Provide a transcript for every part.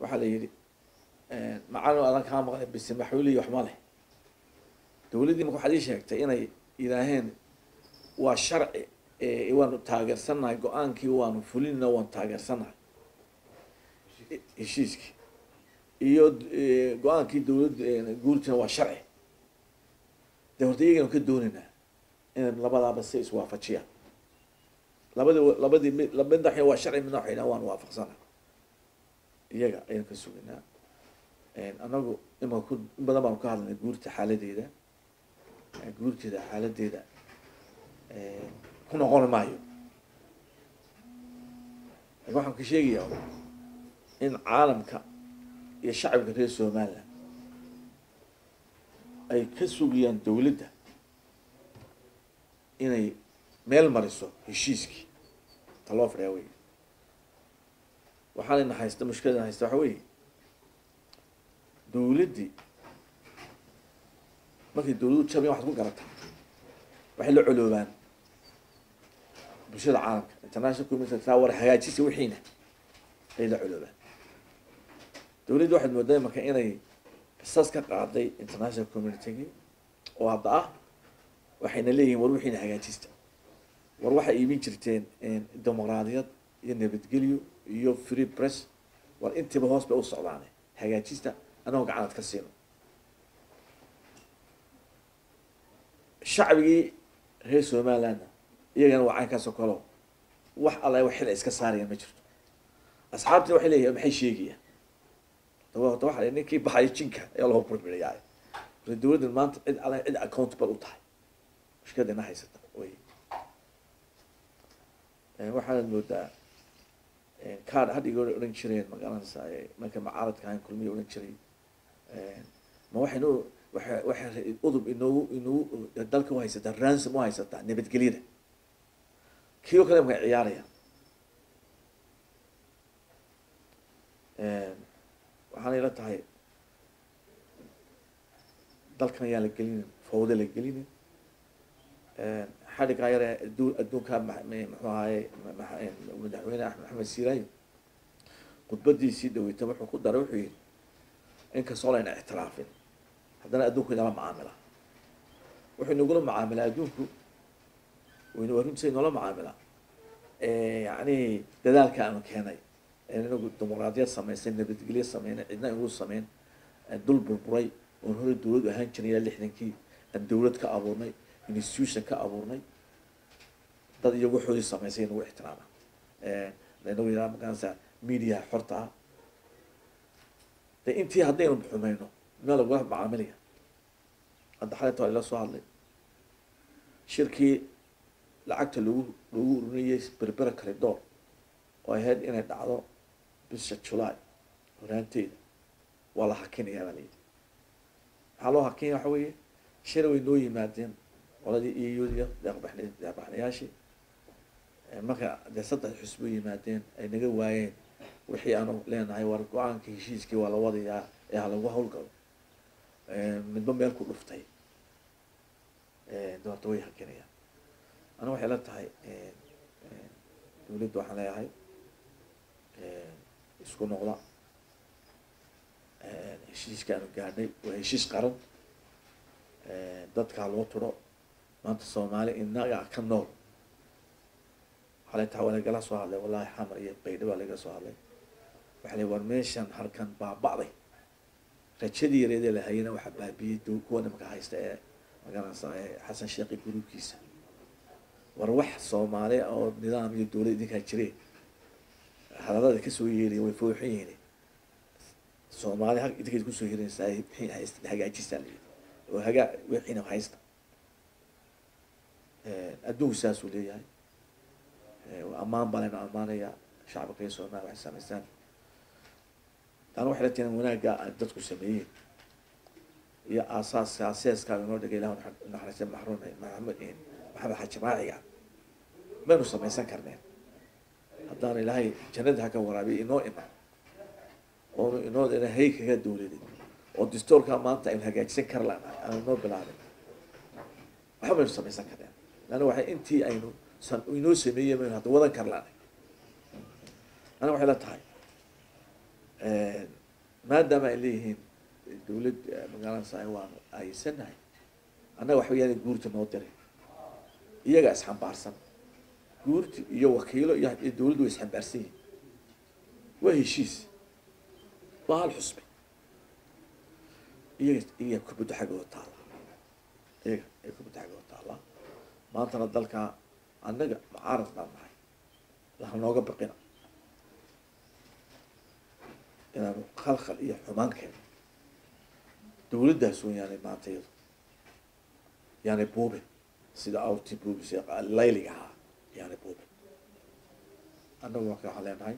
waxaa la yidhi macalin adan kaa maqlay bise maxuuliyi wax ma leh dowladdii marka waxaad ii sheegtay inay yidhaaheen waa sharci waanu taageersannahay go-aankii waanu fulinna waanu taageersannahay heshiiskii iyo go-aankii dowladda guurtina waa sharci dee horta iyaganu ka doonaynaa inay labadaaba si iswaafajiyaan labadi labadii mi midna waxay waa sharci midna waxay dhahan waan waafaqsana iyaga ayaan ka sugaynaa anagu imaka ku in badan baanu ka hadlanay guurta xaaladeeda guurteeda xaaladeeda ku noqon maayo lakin waxaan ka sheegayaa in caalamka iyo shacabka reer somaliland ay ka sugayaan dowladda inay meel mariso heshiiskii ta loo fadhiyaa wey waxaanayna haysta mushkiladana haysta waxa weeye dowladdii markay dowladdu jabayan waxaad ku garataa waxay la coloobaan bulshada caalamka international community taa war hagaajisa wixiina ay la coloobaan dowladda waxaad moodaa marka inay qisas ka qaaday international communitygii oo hadda ah waxayna leeyihiin war wixiina hagaajista war waxay iibin jirteen dimuqraadiyad iyo nabadgelyo iyo free press war intiiba hoos bay u socdaane hagaajista anagoo gacanad ka siino shacbigii reer somalilandna iyagana waa caynkaasoo kaleo wax alla wax xil ay iska saarayaan ma jirto asxaabtina waxay leeyihin maxay sheegayaan dabata waxa ninkii baxayo jinka ayaa loo burbiriyaa marka dowladdan maanta cid alla cid accountable u tahay mushkilada ina haysata wey waxaanad moodaa card hadhiga odhan jireen magaranaysa marka macaaradka ahayn kulmiya odhan jiray ma waxaynu waa waxay udub inoogu inoogu dalka u haysataa ransom u haysataa nabadgelyada kii oo kale markay ciyaarayaan waxaana ila tahay dalkan ayaan la gelinin fawda la gelinin xadhigaa yare adduun adduunkaa muxuu ahaye madaxweyne axmed maxamed siiraayo khudbadiisii dhaweyta wuxuu ku daray wuxuu yihi inkastoo layna ictiraafin haddana adduunku inala macaamila wuxuu inagula macaamilaa adduunku waynu arrintiisa inoola macaamilaa yani dadaalka aanu keenay inagu dimuqraadiyad samaysay nabadgelyo sameynay cidna inagu sameyn dul burburay oon hore dowlad ahaan jiray ilaa lixdankii aan dowlad ka abuurnay institution ka abuurnay dad iyagu waxoodii samaysay inagu ixtiraama inagu yidhaha makaansa media xorta ah de intii haddaynu xumayno meel lagula macaamilaya hadda xalinta waa ila soo hadlay shirkii lacagta lagu lagu urinayay berbera caridoor oo ahayd inay dhacdo bisha july horaanteeda waa la hakinayaa baa layidhi maxaa loo hakinaya waxa weeye shir way noo yimaadeen qoladii eudiya deeqbaxn deeqbaxnayaashii marka dee saddex xusbo yimaadeen ay naga waayeen wixii aanu leenahay war go-aanka heshiiskii waa la wadayaa ee ha lagu hawlgalo midba meel ku dhuftay doorta way hakinayaan ana waxay la tahay dowladda waxaan leeyahay isku noqda heshiiska aanu gaadhnay waa heshiis qaran dadkaa loo turo maanta soomaali inaga ka nool waxaa la tahay waa lagala soo hadlay wallahi xamar iyo baydha baa laga soo hadlay waxa la war meeshan halkan baaba'day rajadii yareedee la hayana waxaa baabiyey d kuwa nimanka haysta ee magaranaysa xasan sheekhi guruubkiisa war wax soomaali oo nidaam iyo dowlad idinkaa jire hadalada kasoo yeeriya way fooxan yihiin soomaali ha idinkayd kusoo yeerinaysaa wixii haysta hagaajistaa la yidhi oo hagaa wixiina haysta adduunku saasuu leeyahay ammaan baa laynu ammaanayaa shacabka reer soomaaliya waxay samaystaan taana waxay la tihiin wanaagga ay dadku sameeyeen iyo aasaaska aseeskaa inoo dhigay ilah naxariista maxruum maxamed maxamed xaji raaciga maynu samaysan karneen haddaan ilaahay jannada ha ka waraabiya inoo iman oonu inoo ina hay kaga dowladin oo distoorkaa maanta aynu hagaajisan kar lanahay aanu inoo bilaabin waxba maynu samaysan karneen laanna waxay intii aynu inoo sameeyey maynu hadda wadan kar lanahay ana waxay la tahay maadaama ay leeyihiin dawlad magaalada sa waanu aayisanahay annaga waxba yaana guurta noo diray iyagaa isxambaarsan guurti iyo wakiilo iyo iyo dawladdu way isxambaarsan yihin waa heshiis waa hal xusbi iyaga iyaga kubadda xaggooda taalla iyaga ay kubadda xaggooda taalla maantana dalka annaga mucaarad baan nahay laha nooga baqina inaanu khalkhal iyo xumaan keeno dawladdaas un yaanay maanta iyadu yaanay buubin sida awti buubis layliga ahaa yaanay buubin annagu marka waxaan leenahay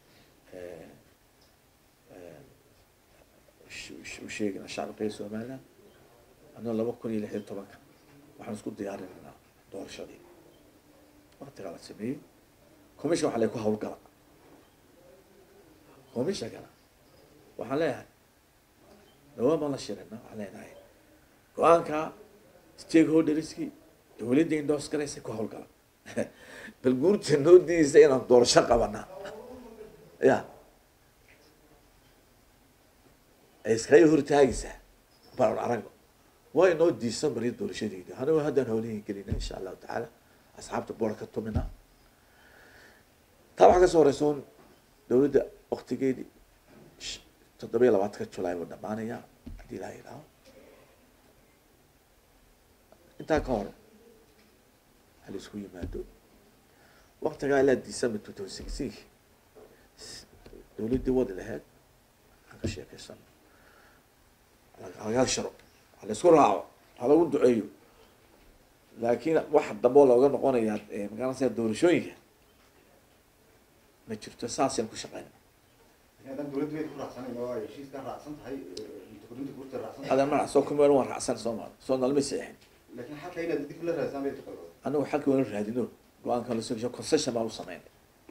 u sheegina shacabka reer somaliland annaga laba kun iyo lix iyo tobanka waxaan isku diyaarinaynaa doorashadii waktigaa la sameeyey commission waxa lay ku hawlgala commissionkana waxaan leeyahay dhawaan baan la shirina waxaan leenahay go-aanka stakeholderskii dawladda indoors garaysa ku hawlgala bal guurta noo diidaysa inaan doorasho qabanaa ya ay iskaga hortaagaysaa baan aragno waa inoo diisan bariya doorashadeeda anigo haddaan hawlihin gelina insha allahu tacaala asxaabta boora ka tumina taa waxaa kasoo horeysa un dawladda waktigeedii toddoba iyo labaatanka julaay buu dhamaanaya haddii ilaha ilaaho intaa ka hor hala isku yimaado waktigaa ilaa december two thousand sixteen dawladdii wadi laheyd aan ka sheekeysan halaga sharo hala isku raaco halagu duceeyo laakiin waxa dambe oo looga noqonayaa magaalasa doorashooyinka ma jirto saasaan ku shaqeyna haddaan dawladdu way ku raacsanayn oo ay heshiiskan raacsan tahay mutakorinta guurta raacsan adan manac soo kumeel waan raacsan soo maal soo nalma seexin laakiin xalka inaad dib la raadsan bay taqaano anagu xalka wala raadino go-aanka la soo concession baan u sameynay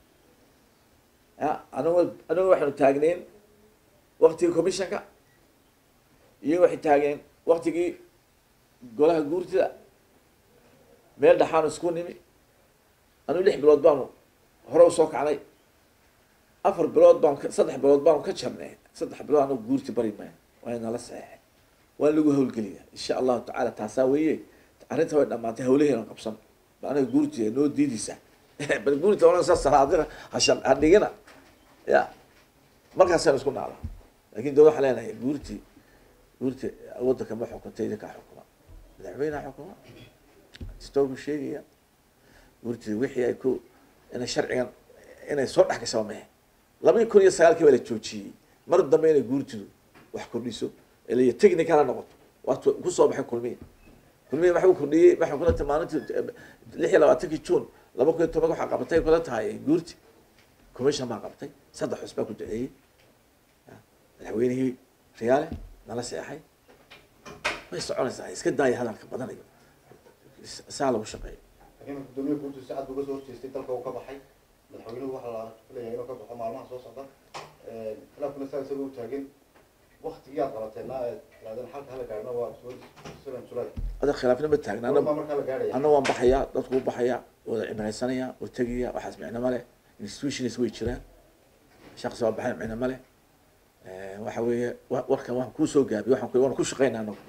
ya anagu anagu waxaanu taagneyn waktigii commissionka iyo waxay taageen waktigii golaha guurtida meel dhaxaanu isku nimi anigu lix bilood baanu hore usoo kacnay afar bilood baan saddex bilood baanu ka jarnay saddex bilood anagu guurti bari maya waa nala saxeexay waa lagu hawlgeliya insha allahu tacala taasaa weeye arrinta way dhamaatay hawlaheena qabsan ba anaga guurti noo diidaysa bal guurti oranaysa salaadina hasha hadhigina ya markaasaan isku naala lakin dawlad waxaan leenahay guurti guurti waddanka ma xukunta idinkaa xukuma madaxweyneha xukuma stoogu sheegaya guurti wixii ay ku inay sharcigan inay soo dhex gashaa mehe laba kun iyo sagaalkii baa la joojiyey mar dambe inay guurtidu wax kordhiso ilay technical ha noqoto waatu kusoo baxay kulmiya kulmiya waxa u kordhiyey waxay kula tahay maalintii lix iyo labaatankii june laba kun iyo toban waxaa qabatay kula tahay guurti commission baa qabtay saddex xus baa ku duceeyey madaxweynihii riyaale nala seexay way soconaysaa iska daaya hadalka badanayo saa lagu shaqeeyo laakiin gudoomiya guurtu si cad buu uga soo horjeestay dalka uu ka baxay madaxweynuhu waxaa la filayaa inuu ka baxo maalmaha soo socda khilaafkuna saa isaga u taagan waktigii aad qabateena aad tirahdeen xalka hala gaarna waa seven july ada khilaafna ma taagna goormaa markaa la gaaraya anna waan baxayaa dadku u baxayaa wada cimraysanaya oo tegaya waxaas micno ma leh institutions way jiraan shaqsi waa baxay micno ma leh waxa weeye wa- warkan waan kuusoo gaabiy waxaan ku waan ku shaqeynaa anagu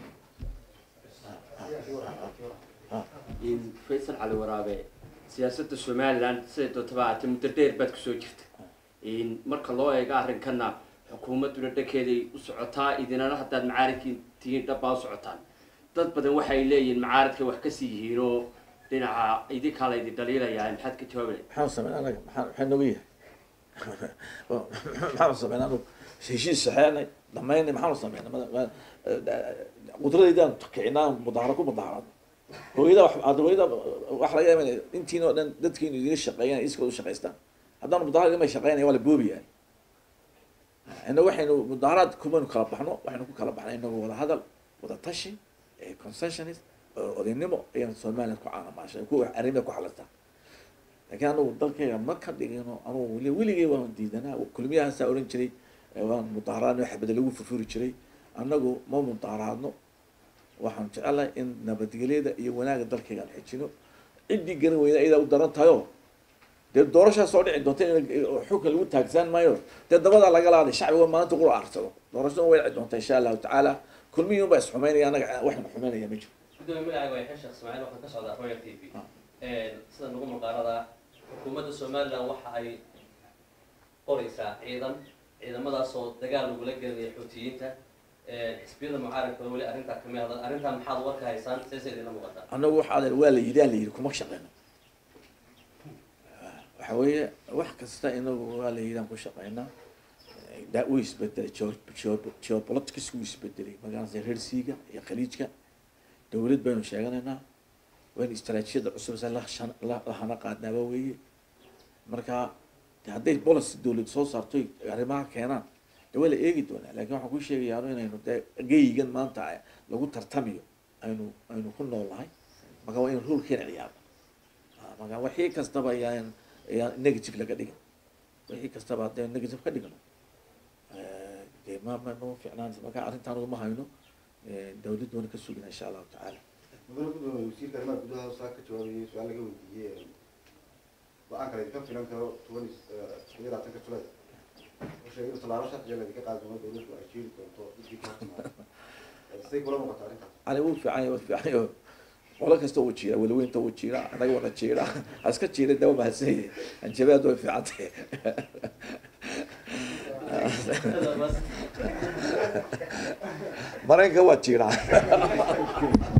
in faysal cali waraabe siyaasadda somaliland siday doontaba ahaatee muddo dheer baad kusoo jirta in marka loo eego arrinkana xukuumadduna dhankeeday u socotaa idinana haddaad macaaridkii tihiin dhabbaa u socotaan dad badan waxay leeyihiin macaaridkay wax kasii yihiin oo dhinaca idinkaa la idin dhaliilayaa maxaad ka jawaabaya maxaan sameyn anaga maxaa maxaa nooga yahay maxaanu sameyn anagu heshiis saxeenay dhamaynay maxaanu sameynay qudradaydaan kicinaa mudaaharo ku mudaharado hooyada wax hadda hooyada wax laga yaaba inay intiin oo dhan dadkiinu idiga shaqeeyaan iskooda u shaqaystaan haddaan mudaharad imay shaqeynaya waa la boobiyaa inna waxaynu mudaaharaad kumaynu kala baxno waxaynu ku kala baxnay inagu wada hadal wada tashi concessionist odaynimo ayaan somaliland ku caanamaashay kuwa arrimada ku xalistaa laakiin anagu dalkayga ma ka dhigino anugu weli weligay waan diidanaa kulmiyahaasaa oran jiray waan mudaaharaadno xabada lagu furfuri jiray annagu ma mudaaharaadno waxaan jecelahay in nabadgelyada iyo wanaagga dalkayga aan xejino ciddii garan weyda iyadaa u daran tahay oo dee doorashaa soo dhici doonta in xukun lagu taagsan maayo dee dabadaa laga laaday shacbiga maalinta qura aarsado doorashada way dhici doonta insha allahu tacaala kulmihii unbaa isxumeynaya anaga waxna xumeynaya ma jiro gudoomiye magacaaga waa yaxya sheekh ismaaciil waxaan ka socdaa royal t v Ah. sida nagu maqaarada xukuumadda somaliland waxa ay qoraysaa ciidan ciidamadaasoo dagaal lagula gelinaya xuutiyiinta xisbiyada mucaaradka weli arrintaa kamid hadal arrintaa maxaad warka haysaan seese idinla muuqataa annagu waxaa waa la yidhi aa la yidhi kuma shaqeyno waxa weeye wax kasta inagu waa la yidhi aan ku shaqeynaa da wuu isbedelay geo- geo- geopolitics wuu isbedelay magaalada reersiiga iyo khaliijka dowlad baynu sheeganaynaa waynu istaraatiijiyada cusub se la shan- la- lahana qaadnaaba weeye marka de hadday policy dowlad soo saarto arrimaha keenaan de waa la eegi doonaa lakin waxaan ku sheegayaa inaynu dee geyigan maanta lagu tartamiyo aynu aynu ku noolnahay marka waa in rulkeena ciyaaro Ah, marka wixii kastaba ayaan ayaan negative laga dhigan wixii kastaba haddee negative ka dhigno eh, dee ma ma ma fiicnaanaysa marka arrintaan uguma hayno eh, dawladdu waana ka sugina insha allahu tacaala mudane gudoomiye wasiirka arrimaha gudaha saa ka jawaabayay su-aal laga weydiiyey go-aan kale idinka filan karo toban iyo iyo labaatanka julayd wuxuu sheegay in tallaabo sharciga laydinka qaadi doono dowladdu ay jeeri doonto dadkii ka hortimaada siday kula muuqata arrintaas ani wuu fiican yahay wuu fiican yahay qolo kasta wuu jiira weliweynta wuu jiira anaga wana jiira haska jiira dawa mahadsan yahay hanjabaad way fiican tahay maraykanka waa jiiraa